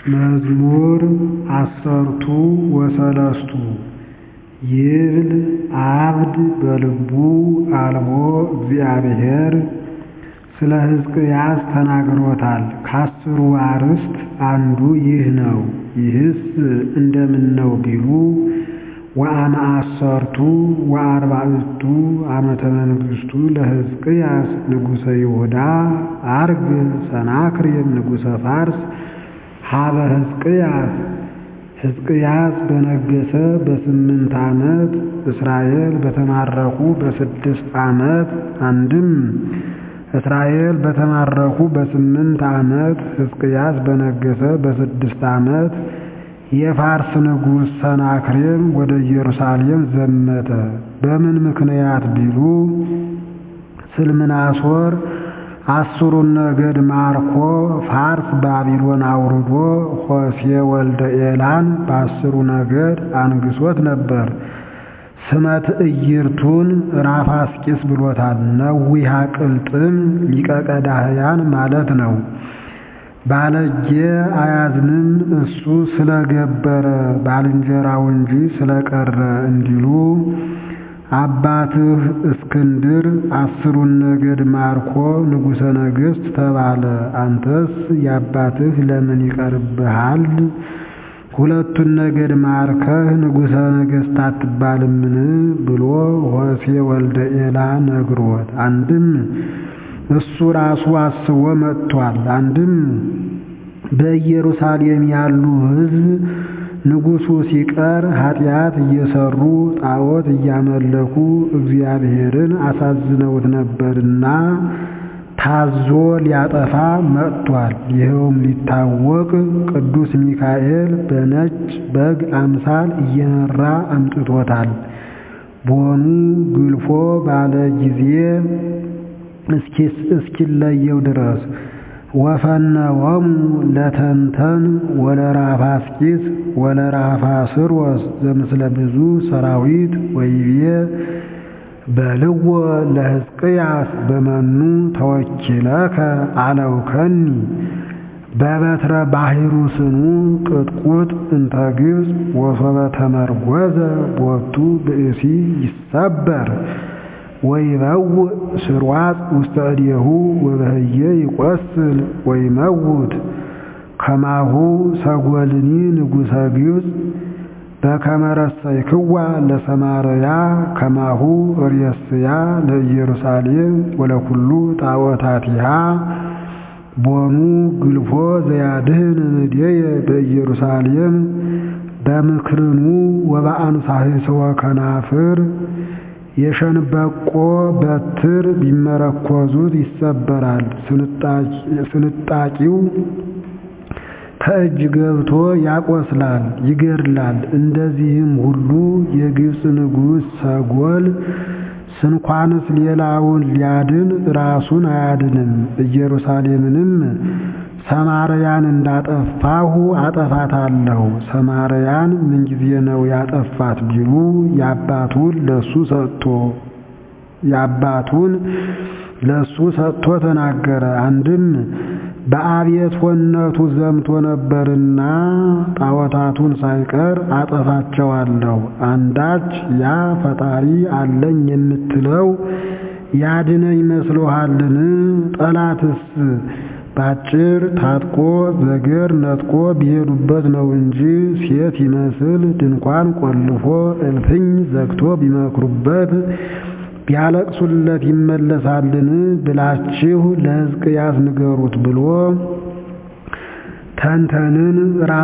መዝሙር ዐሠርቱ ወሰለስቱ ይብል ዓብድ በልቡ አልቦ እግዚአብሔር ስለ ሕዝቅያስ ተናግሮታል። ከአስሩ አርዕስት አንዱ ይህ ነው። ይህስ እንደምነው ቢሉ ወአመ-ዐሠርቱ ወአርባዕቱ ዓመተ መንግሥቱ ለሕዝቅያስ ንጉሠ ይሁዳ ዐርግ ሰናክሬም ንጉሠ ፋርስ ሀበ ሕዝቅያስ ሕዝቅያስ በነገሠ በስምንት ዓመት እስራኤል በተማረኩ በስድስት ዓመት አንድም እስራኤል በተማረኩ በስምንት ዓመት ሕዝቅያስ በነገሠ በስድስት ዓመት የፋርስ ንጉሥ ሰናክሬም ወደ ኢየሩሳሌም ዘመተ። በምን ምክንያት ቢሉ ስልምናሶር አስሩን ነገድ ማርኮ ፋርስ ባቢሎን አውርዶ ሆሴዕ ወልደ ኤላን በአስሩ ነገድ አንግሶት ነበር። ስመ ትዕይርቱን ራፋስቂስ ብሎታል። ነዊሃ ቅልጥም ሊቀ ቀዳህያን ማለት ነው። ባለጌ አያዝንም እሱ ስለገበረ ባልንጀራው እንጂ ስለቀረ እንዲሉ አባትህ እስክንድር አስሩን ነገድ ማርኮ ንጉሠ ነገሥት ተባለ። አንተስ የአባትህ ለምን ይቀርብሃል? ሁለቱን ነገድ ማርከህ ንጉሠ ነገሥት አትባልምን? ብሎ ሆሴዕ ወልደ ኤላ ነግሮት፣ አንድም እሱ ራሱ አስቦ መጥቷል። አንድም በኢየሩሳሌም ያሉ ሕዝብ ንጉሡ ሲቀር ኃጢአት እየሰሩ ጣዖት እያመለኩ እግዚአብሔርን አሳዝነውት ነበርና ታዞ ሊያጠፋ መጥቷል። ይኸውም ሊታወቅ ቅዱስ ሚካኤል በነጭ በግ አምሳል እየመራ አምጥቶታል። ቦኑ ግልፎ ባለ ጊዜ እስኪለየው ድረስ ወፈነወሙ ለተንተን ወለራፋስቂስ ወለራፋስሮስ ዘምስለ ብዙ ሰራዊት ወይቤ በልዎ ለሕዝቅያስ በመኑ ተወኪለከ አለውከኒ በበትረ ባሕሩ ስኑ ቅጥቁጥ እንተ ግብፅ ወሶበ ተመርጐዘ ቦቱ ብእሲ ይሰበር ወይበውእ ስርዋጽ ውስተ እዴሁ ወበህየ ይቈስል ወይመውት ከማሁ ሰጐልኒ ንጉሠ ግብፅ በከመ ረሰይክዋ ለሰማርያ ከማሁ ርእስያ ለኢየሩሳሌም ወለኩሉ ጣዖታቲሃ ቦኑ ግልፎ ዘያድህን እምኔየ በኢየሩሳሌም በምክርኑ ወበአንሳሕስወ ከናፍር የሸንበቆ በትር ቢመረኰዙት ይሰበራል። ስንጣቂው ከእጅ ገብቶ ያቆስላል፣ ይገድላል። እንደዚህም ሁሉ የግብፅ ንጉሥ ሰጎል ስንኳንስ ሌላውን ሊያድን ራሱን አያድንም። ኢየሩሳሌምንም ሰማርያን እንዳጠፋሁ አጠፋታለሁ። ሰማርያን ምንጊዜ ነው ያጠፋት ቢሉ የአባቱን ለሱ ሰጥቶ የአባቱን ለሱ ሰጥቶ ተናገረ። አንድም በአብየትወነቱ ዘምቶ ነበርና ጣዖታቱን ሳይቀር አጠፋቸዋለሁ። አንዳች ያ ፈጣሪ አለኝ የምትለው ያድነኝ መስሎሃልን? ጠላትስ ባጭር ታጥቆ ዘገር ነጥቆ ቢሄዱበት ነው እንጂ ሴት ይመስል ድንኳን ቆልፎ እልፍኝ ዘግቶ ቢመክሩበት ቢያለቅሱለት ይመለሳልን? ብላችሁ ለሕዝቅያስ ንገሩት ብሎ ተንተንን፣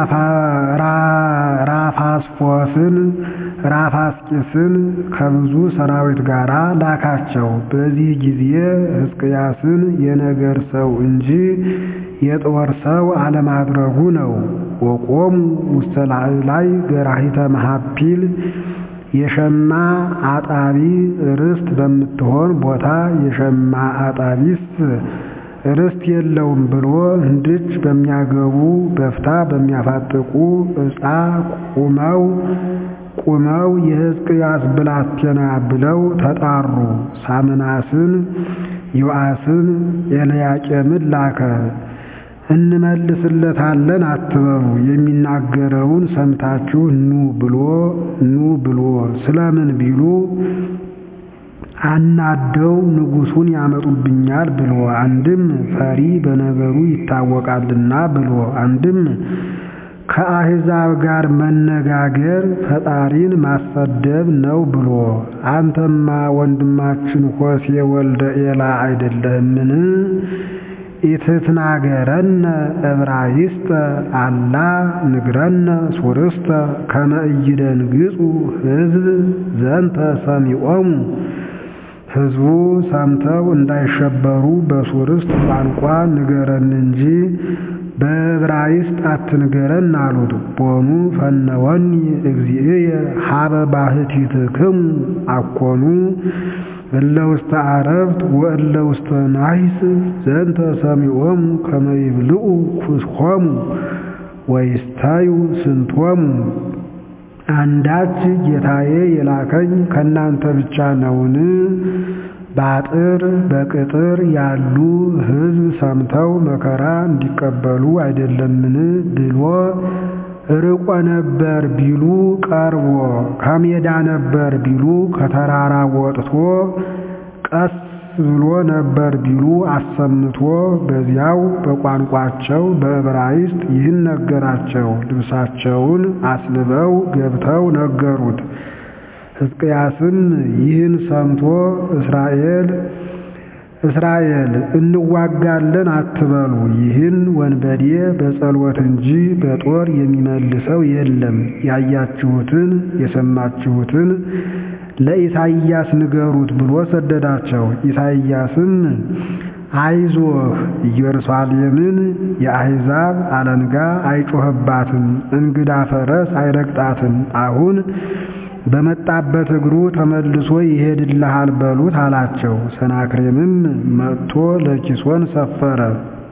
ራፋስፎስን፣ ራፋስቂስን ከብዙ ሰራዊት ጋር ላካቸው። በዚህ ጊዜ ሕዝቅያስን የነገር ሰው እንጂ የጦር ሰው አለማድረጉ ነው። ወቆሙ ውስተ ላዕላይ ገራሂተ መሃፒል የሸማ አጣቢ ርስት በምትሆን ቦታ የሸማ አጣቢስ ርስት የለውም ብሎ እንድች በሚያገቡ በፍታ በሚያፋጥቁ ዕፃ ቁመው ቁመው የሕዝቅያስ ብላቴና ብለው ተጣሩ። ሳምናስን ዮአስን ኤልያቄምን ላከ። እንመልስለታለን አትበሉ። የሚናገረውን ሰምታችሁ ኑ ብሎ ኑ ብሎ ስለምን ቢሉ አናደው ንጉሡን ያመጡብኛል ብሎ አንድም ፈሪ በነገሩ ይታወቃልና ብሎ አንድም ከአሕዛብ ጋር መነጋገር ፈጣሪን ማሰደብ ነው ብሎ አንተማ ወንድማችን ሆሴ ወልደ ኤላ አይደለህምን? ኢትትናገረነ ዕብራይስጠ አላ ንግረነ ሱርስተ ከመ ኢይደንግጹ ሕዝብ ዘንተ ሰሚዖሙ ሕዝቡ ሰምተው እንዳይሸበሩ በሱርስት ቋንቋ ንገረን እንጂ በዕብራይስጥ አትንገረን አሉት። ቦኑ ፈነወኒ እግዚእየ ሀበ ባሕቲትክሙ አኮኑ እለ ውስተ አረብት ወእለ ውስተ ናሂስ ዘንተ ሰሚዖሙ ከመ ይብልዑ ኩስሆሙ ወይስታዩ ስንቶሙ። አንዳች ጌታዬ የላከኝ ከእናንተ ብቻ ነውን? በአጥር በቅጥር ያሉ ሕዝብ ሰምተው መከራ እንዲቀበሉ አይደለምን ብሎ ርቆ ነበር ቢሉ ቀርቦ፣ ከሜዳ ነበር ቢሉ ከተራራ ወጥቶ፣ ቀስ ብሎ ነበር ቢሉ አሰምቶ በዚያው በቋንቋቸው በዕብራይስጥ ይህን ነገራቸው። ልብሳቸውን አስልበው ገብተው ነገሩት። ሕዝቅያስም ይህን ሰምቶ እስራኤል እስራኤል እንዋጋለን አትበሉ፣ ይህን ወንበዴ በጸሎት እንጂ በጦር የሚመልሰው የለም። ያያችሁትን የሰማችሁትን ለኢሳይያስ ንገሩት ብሎ ሰደዳቸው። ኢሳይያስም አይዞህ ኢየሩሳሌምን የአሕዛብ አለንጋ አይጮህባትም፣ እንግዳ ፈረስ አይረግጣትም። አሁን በመጣበት እግሩ ተመልሶ ይሄድልሃል በሉት አላቸው። ሰናክሬምም መጥቶ ለኪሶን ሰፈረ።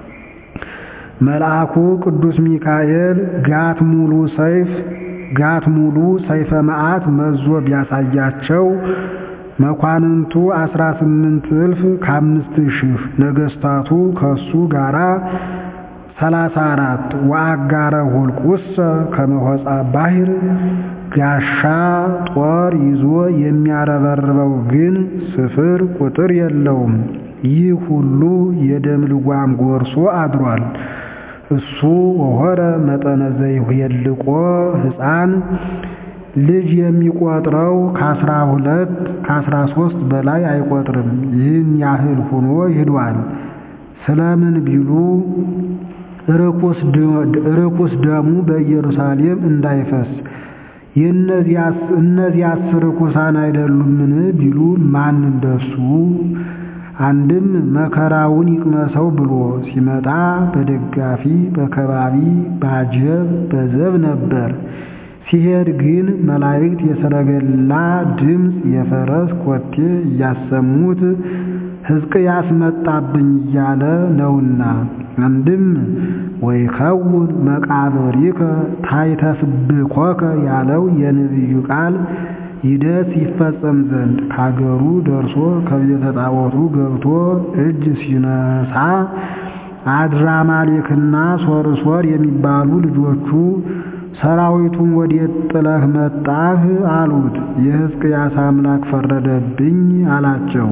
መልአኩ ቅዱስ ሚካኤል ጋት ሙሉ ሰይፍ ጋት ሙሉ ሰይፈ መዓት መዞ ቢያሳያቸው መኳንንቱ አስራ ስምንት እልፍ ከአምስት ሺህ ነገስታቱ ከሱ ጋራ ሰላሳ አራት ወአጋረ ሁልቁሰ ከመሆፃ ባሕር ጋሻ ጦር ይዞ የሚያረበርበው ግን ስፍር ቁጥር የለውም። ይህ ሁሉ የደም ልጓም ጎርሶ አድሯል። እሱ ወሆረ መጠነ ዘይሁየልቆ ሕፃን ልጅ የሚቆጥረው ከአስራ ሁለት ከአስራ ሦስት በላይ አይቆጥርም። ይህን ያህል ሆኖ ሂዷል። ስለምን ቢሉ ርኩስ ደሙ በኢየሩሳሌም እንዳይፈስ እነዚያስ ርኩሳን አይደሉምን ቢሉ ማን እንደሱ አንድም መከራውን ይቅመሰው ብሎ ሲመጣ በደጋፊ በከባቢ ባጀብ በዘብ ነበር። ሲሄድ ግን መላእክት የሰረገላ ድምፅ የፈረስ ኮቴ እያሰሙት ሕዝቅያስ መጣብኝ እያለ ነውና። አንድም ወይከውን መቃብሪከ ታይተስብኮከ ያለው የነቢዩ ቃል ይደስ ይፈጸም ዘንድ ከአገሩ ደርሶ ከቤተ ጣዖቱ ገብቶ እጅ ሲነሳ አድራማሌክና ሶርሶር የሚባሉ ልጆቹ ሰራዊቱን ወዴት ጥለህ መጣህ? አሉት። የሕዝቅያስ አምላክ ፈረደብኝ አላቸው።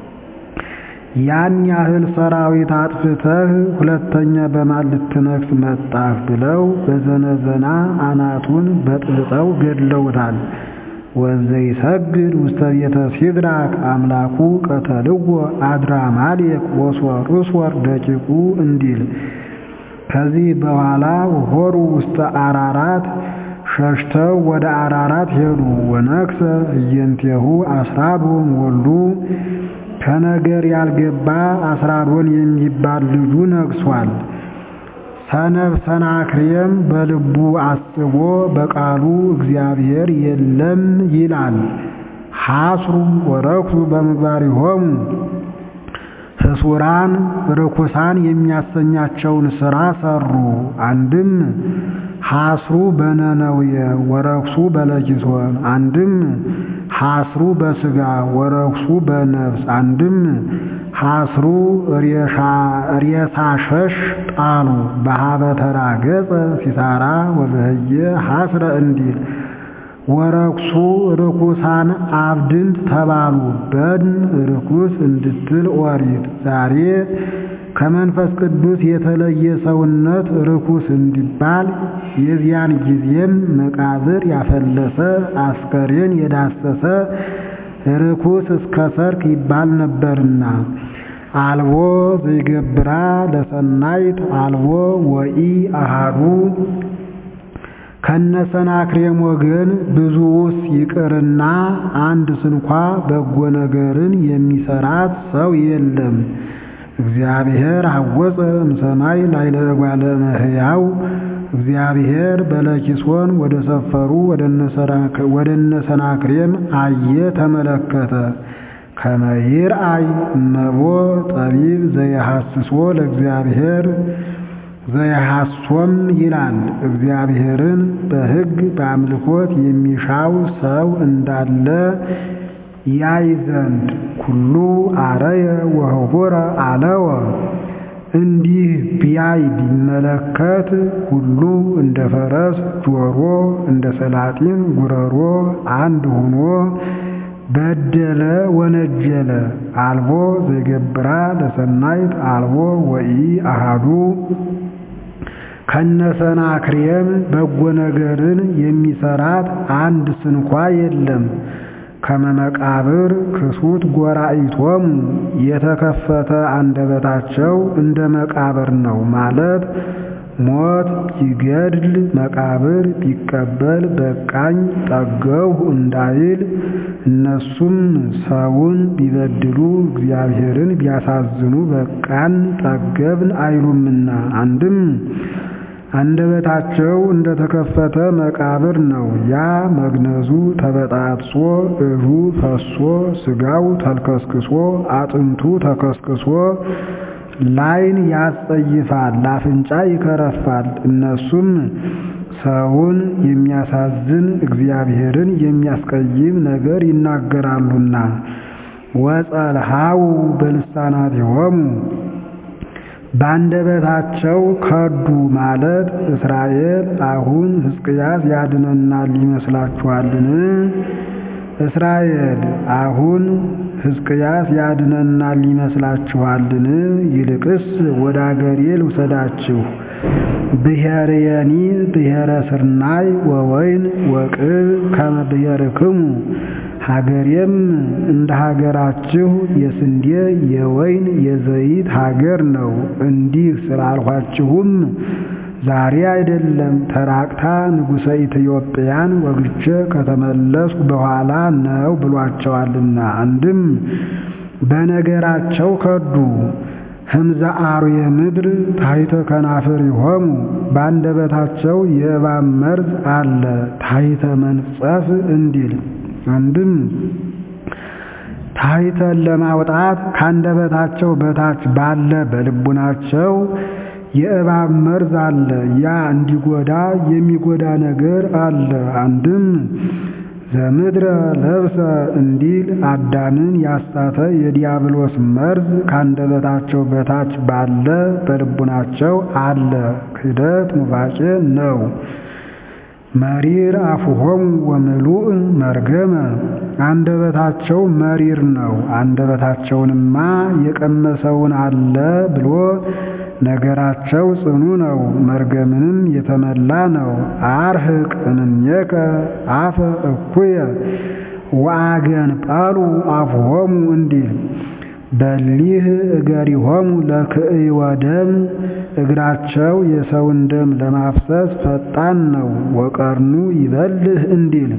ያን ያህል ሰራዊት አጥፍተህ ሁለተኛ በማን ልትነግስ መጣህ? ብለው በዘነዘና አናቱን በጥብጠው ገድለውታል። ወዘይሰግድ ውስተ ቤተ ሲድራክ አምላኩ ቀተልዎ አድራማሌክ ወሶርሶር ደቂቁ እንዲል ከዚህ በኋላ ሆሩ ውስተ አራራት ሸሽተው ወደ አራራት ሄዱ። ወነክሰ እየንቴሁ አስራዶን ወልዱ ከነገር ያልገባ አስራዶን የሚባል ልጁ ነግሷል። ሰነፍ ሰናክሬም በልቡ አስቦ በቃሉ እግዚአብሔር የለም ይላል። ሐስሩ ወረክሱ በምግባሪሆሙ ህሱራን ርኩሳን የሚያሰኛቸውን ሥራ ሰሩ። አንድም ሐስሩ በነነውየ ወረክሱ በለኪሶን፣ አንድም ሐስሩ በሥጋ ወረክሱ በነፍስ፣ አንድም ሐስሩ ሬሳ ሸሽ ጣሉ በሀበ ተራገጸ ሲሳራ ወበህየ ሐስረ እንዲል ወረኩሱ ርኩሳን አብድንት ተባሉ በድን ርኩስ እንድትል ኦሪት ዛሬ ከመንፈስ ቅዱስ የተለየ ሰውነት ርኩስ እንዲባል የዚያን ጊዜም መቃብር ያፈለሰ አስከሬን የዳሰሰ ርኩስ እስከ ሰርክ ይባል ነበርና አልቦ ዘይገብራ ለሰናይት አልቦ ወኢ አሃዱ ከነሰናክሬም ወገን ብዙውስ ይቅርና አንድ ስንኳ በጎ ነገርን የሚሰራት ሰው የለም። እግዚአብሔር አወፀ እምሰማይ ላዕለ እጓለ እመሕያው እግዚአብሔር በለኪሶን ወደ ሰፈሩ ወደ እነ ሰናክሬም አየ ተመለከተ። ከመ ይርአይ እመቦ ጠቢብ ዘየሐስሶ ለእግዚአብሔር ዘየሐሶም ይላል። እግዚአብሔርን በሕግ በአምልኮት የሚሻው ሰው እንዳለ ያይ ዘንድ ኩሉ አረየ ወህቡረ አለወ እንዲህ ቢያይ ቢመለከት ሁሉ እንደ ፈረስ ጆሮ እንደ ሰላጢን ጉረሮ አንድ ሆኖ በደለ ወነጀለ። አልቦ ዘይገብራ ለሰናይት አልቦ ወኢ አሃዱ ከነሰናክሬም በጎ ነገርን የሚሰራት አንድ ስንኳ የለም። ከመመቃብር ክሱት ጎራኢቶሙ የተከፈተ አንደበታቸው እንደ መቃብር ነው ማለት ሞት ቢገድል መቃብር ቢቀበል በቃኝ ጠገሁ እንዳይል እነሱም ሰውን ቢበድሉ እግዚአብሔርን ቢያሳዝኑ በቃን ጠገብን አይሉምና አንድም አንደበታቸው እንደተከፈተ መቃብር ነው። ያ መግነዙ ተበጣጥሶ እዡ ፈሶ ስጋው ተልከስክሶ አጥንቱ ተከስክሶ ላይን ያስጸይፋል፣ ለአፍንጫ ይከረፋል። እነሱም ሰውን የሚያሳዝን እግዚአብሔርን የሚያስቀይም ነገር ይናገራሉና ወጸልሃው በልሳናቲሆሙ ባንደበታቸው ከዱ ማለት እስራኤል አሁን ሕዝቅያስ ያድነናል ይመስላችኋልን? እስራኤል አሁን ሕዝቅያስ ያድነናል ይመስላችኋልን? ይልቅስ ወደ አገሬ ልውሰዳችሁ። ብሔርየኒ ብሔረ ስርናይ ወወይን ወቅብ ከመ ብሔርክሙ ሀገሬም እንደ ሀገራችሁ የስንዴ የወይን የዘይት ሀገር ነው። እንዲህ ስላልኋችሁም ዛሬ አይደለም ተራቅታ ንጉሠ ኢትዮጵያን ወግቼ ከተመለስኩ በኋላ ነው ብሏቸዋልና። አንድም በነገራቸው ከዱ። ህምዘ አርዌ ምድር ታሕተ ከናፍሪሆሙ በአንደበታቸው የእባብ መርዝ አለ ታሕተ መንጸፍ እንዲል አንድም ታሕተን ለማውጣት ካንደበታቸው በታች ባለ በልቡናቸው የእባብ መርዝ አለ። ያ እንዲጎዳ የሚጎዳ ነገር አለ። አንድም ዘምድረ ለብሰ እንዲል አዳምን ያሳተ የዲያብሎስ መርዝ ካንደበታቸው በታች ባለ በልቡናቸው አለ። ክህደት ኑፋቄ ነው። መሪር አፉሆሙ ወምሉእ መርገመ አንደበታቸው መሪር ነው። አንደበታቸውንማ የቀመሰውን አለ ብሎ ነገራቸው ጽኑ ነው። መርገምንም የተመላ ነው። አርህቅ እምኔከ አፈ እኩየ ወአገን ጳሉ አፉሆሙ እንዲል በሊህ እገሪሆሙ ለክእይ ወደም እግራቸው የሰውን ደም ለማፍሰስ ፈጣን ነው። ወቀርኑ ይበልህ እንዲል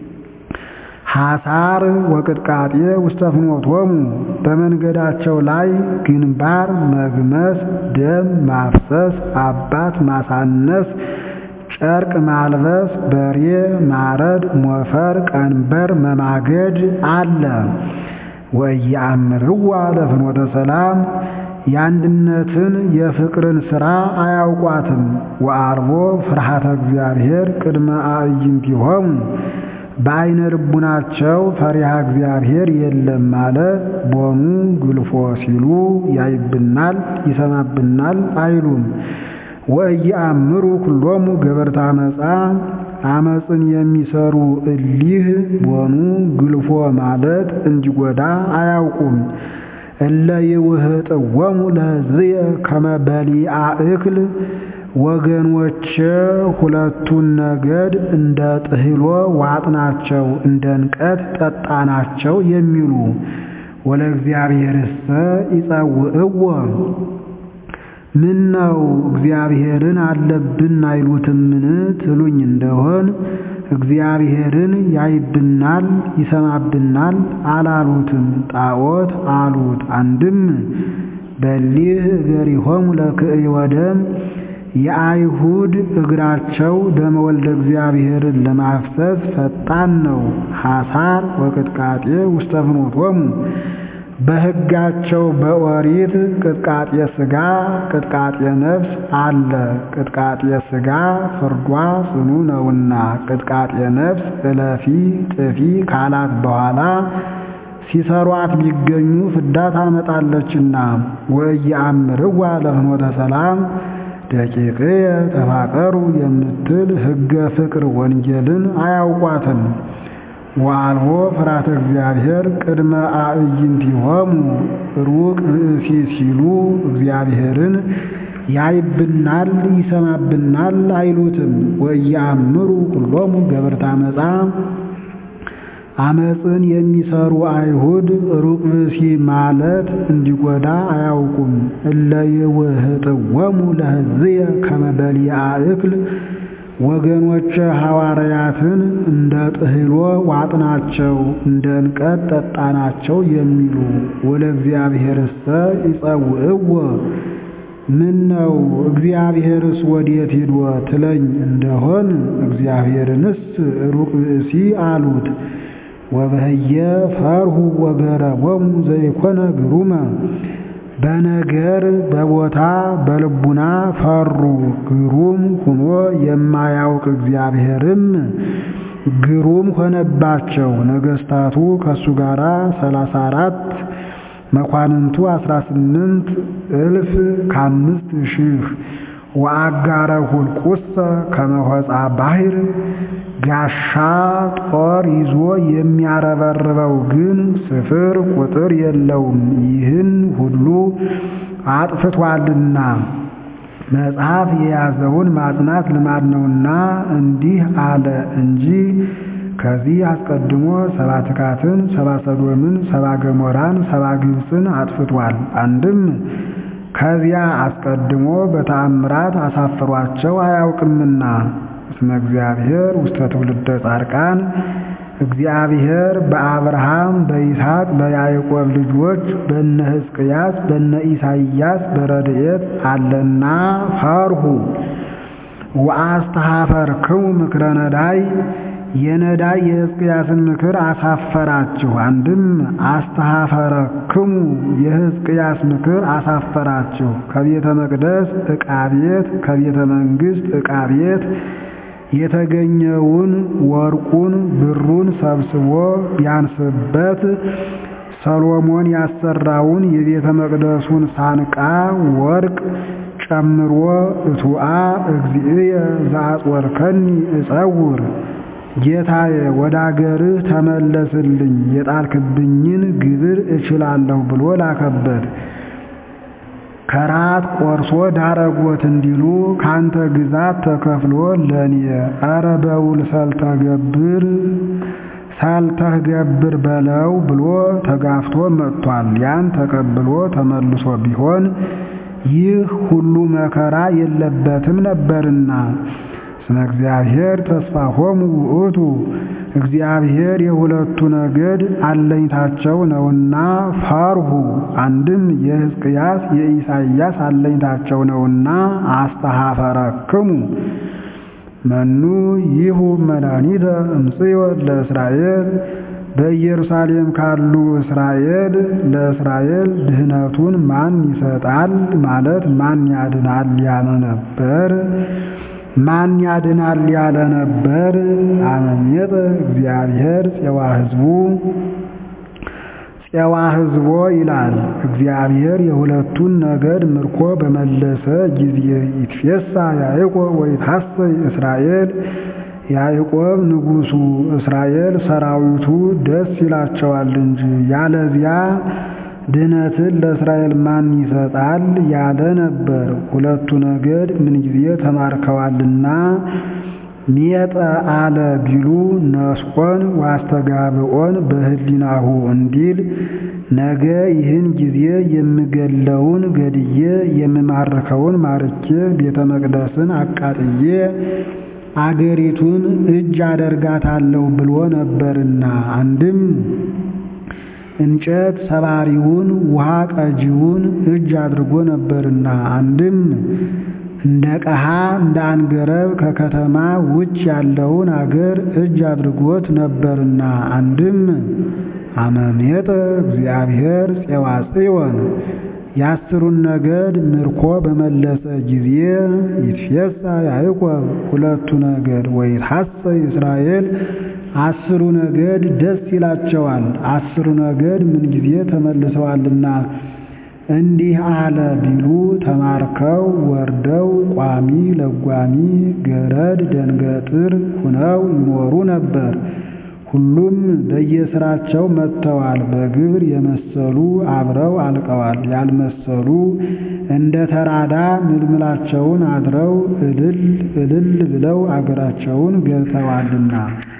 ሐሳር ወቅጥቃጤ ውስተ ፍኖቶሙ በመንገዳቸው ላይ ግንባር መግመስ፣ ደም ማፍሰስ፣ አባት ማሳነስ፣ ጨርቅ ማልበስ፣ በሬ ማረድ፣ ሞፈር ቀንበር መማገድ አለ። ወኢየአምርዋ ለፍኖተ ሰላም የአንድነትን የፍቅርን ሥራ አያውቋትም። ወአልቦ ፍርሃተ እግዚአብሔር ቅድመ አዕይንቲሆሙ በዓይነ ልቡናቸው ፈሪሃ እግዚአብሔር የለም ማለት ቦኑ ግልፎ ሲሉ ያይብናል ይሰማብናል አይሉም። ወኢየአምሩ ኩሎሙ ገበርተ አመፃ አመፅን የሚሰሩ እሊህ ቦኑ ግልፎ ማለት እንዲጎዳ አያውቁም። እለ ይውህጥወሙ ለሕዝብየ ከመ በሊአ እክል ወገኖቼ ሁለቱን ነገድ እንደ ጥህሎ ዋጥናቸው እንደ ንቀት ጠጣናቸው የሚሉ ወለእግዚአብሔርሰ ይጸውዕዎ ምን ነው እግዚአብሔርን አለብን አይሉትምን ትሉኝ እንደሆን እግዚአብሔርን ያይብናል ይሰማብናል አላሉትም፣ ጣዖት አሉት። አንድም በሊህ እገሪሆሙ ለክእይ ወደም የአይሁድ እግራቸው ደመ ወልደ እግዚአብሔርን ለማፍሰስ ፈጣን ነው። ሐሳር ወቅጥቃጤ ውስተ ፍኖቶሙ በሕጋቸው በኦሪት ቅጥቃጤ ሥጋ ቅጥቃጤ ነፍስ አለ። ቅጥቃጤ ሥጋ ፍርዷ ጽኑ ነውና ቅጥቃጤ ነፍስ እለፊ ጥፊ ካላት በኋላ ሲሰሯት ቢገኙ ፍዳ ታመጣለችና ወኢየአምርዋ ለፍኖተ ሰላም ደቂቅየ ተፋቀሩ የምትል ሕገ ፍቅር ወንጌልን አያውቋትም። ወአልቦ ፍርሃተ እግዚአብሔር ቅድመ አዕይንቲሆሙ ሩቅ ብእሲ ሲሉ እግዚአብሔርን ያይብናል ይሰማብናል አይሉትም። ወኢየአምሩ ኩሎሙ ገበርተ አመፃ አመፅን የሚሰሩ አይሁድ ሩቅ ብእሲ ማለት እንዲጎዳ አያውቁም። እለ ይውህጥወሙ ለሕዝብየ ከመ በሊአ እክል ወገኖቼ ሐዋርያትን እንደ ጥህሎ ዋጥናቸው እንደ እንቀት ጠጣናቸው የሚሉ ወለእግዚአብሔርሰ ይጸውዕዎ ምን ነው እግዚአብሔርስ ወዴት ሂዶ ትለኝ እንደሆን እግዚአብሔርንስ ሩቅ ብእሲ አሉት። ወበህየ ፈርሁ ወገረቦሙ ዘይኮነ ግሩመ በነገር በቦታ በልቡና ፈሩ። ግሩም ሁኖ የማያውቅ እግዚአብሔርም ግሩም ሆነባቸው። ነገስታቱ ከሱ ጋር ሰላሳ አራት መኳንንቱ አስራ ስምንት እልፍ ከአምስት ሺህ ወአጋረ ሁልቁሰ ከመሆፃ ባሕር ጋሻ ጦር ይዞ የሚያረበርበው ግን ስፍር ቁጥር የለውም። ይህን ሁሉ አጥፍቷልና መጽሐፍ የያዘውን ማጽናት ልማድ ነውና እንዲህ አለ እንጂ ከዚህ አስቀድሞ ሰባ ትካትን፣ ሰባ ሰዶምን፣ ሰባ ገሞራን፣ ሰባ ግብፅን አጥፍቷል። አንድም ከዚያ አስቀድሞ በተአምራት አሳፍሯቸው አያውቅምና እስመ እግዚአብሔር ውስተ ትውልደ ጻድቃን እግዚአብሔር በአብርሃም በይስሐቅ በያዕቆብ ልጆች በነ ሕዝቅያስ በነ ኢሳይያስ በረድኤት አለና ፈርሁ ወአስተኀፈርክሙ ምክረ ነዳይ የነዳይ የሕዝቅያስን ምክር አሳፈራችሁ። አንድም አስተኀፈረክሙ የሕዝቅያስ ምክር አሳፈራችሁ። ከቤተ መቅደስ ዕቃ ቤት ከቤተ መንግሥት ዕቃ ቤት የተገኘውን ወርቁን ብሩን ሰብስቦ ቢያንስበት ሰሎሞን ያሰራውን የቤተ መቅደሱን ሳንቃ ወርቅ ጨምሮ እቱአ እግዚእየ ዘአጽወርከኒ እጸውር ጌታዬ ወደ አገርህ ተመለስልኝ የጣልክብኝን ግብር እችላለሁ ብሎ ላከበት። ከራት ቆርሶ ዳረጎት እንዲሉ ካንተ ግዛት ተከፍሎ ለኔ ኧረ በውል ሰልተገብር ሳልተገብር በለው ብሎ ተጋፍቶ መጥቷል። ያን ተቀብሎ ተመልሶ ቢሆን ይህ ሁሉ መከራ የለበትም ነበርና ስመ እግዚአብሔር ተስፋሆሙ ውእቱ እግዚአብሔር የሁለቱ ነገድ አለኝታቸው ነውና ፈርሁ። አንድም የሕዝቅያስ የኢሳይያስ አለኝታቸው ነውና አስተኀፈረክሙ መኑ ይሁ መድኃኒተ እምጽዮን ለእስራኤል በኢየሩሳሌም ካሉ እስራኤል ለእስራኤል ድህነቱን ማን ይሰጣል ማለት ማን ያድናል ያለ ነበር። ማን ያድናል ያለ ነበር። አመሜጠ እግዚአብሔር ፄዋ ሕዝቡ ፄዋ ሕዝቦ ይላል። እግዚአብሔር የሁለቱን ነገድ ምርኮ በመለሰ ጊዜ ይትፌሳ ያዕቆብ ወይትሐሰይ እስራኤል ያዕቆብ ንጉሡ እስራኤል ሰራዊቱ ደስ ይላቸዋል እንጂ ያለዚያ ድነትን ለእስራኤል ማን ይሰጣል ያለ ነበር። ሁለቱ ነገድ ምንጊዜ ተማርከዋልና ሜጠ አለ ቢሉ ነስቆን ዋስተጋብኦን በህሊናሁ እንዲል ነገ ይህን ጊዜ የምገለውን ገድዬ የምማርከውን ማርኬ ቤተ መቅደስን አቃጥዬ አገሪቱን እጅ አደርጋታለሁ ብሎ ነበርና አንድም እንጨት ሰባሪውን ውሃ ቀጂውን እጅ አድርጎ ነበርና አንድም እንደ ቀሃ እንደ አንገረብ ከከተማ ውጭ ያለውን አገር እጅ አድርጎት ነበርና አንድም አመሜጠ እግዚአብሔር ፄዋ ጽዮን የአስሩን ነገድ ምርኮ በመለሰ ጊዜ ይትፌሳ ያዕቆብ ሁለቱ ነገድ ወይትሐሰይ እስራኤል አስሩ ነገድ ደስ ይላቸዋል። አስሩ ነገድ ምንጊዜ ተመልሰዋልና እንዲህ አለ ቢሉ ተማርከው ወርደው ቋሚ ለጓሚ ገረድ ደንገጥር ሁነው ይኖሩ ነበር። ሁሉም በየስራቸው መጥተዋል። በግብር የመሰሉ አብረው አልቀዋል። ያልመሰሉ እንደ ተራዳ ምልምላቸውን አድረው እልል እልል ብለው አገራቸውን ገብተዋልና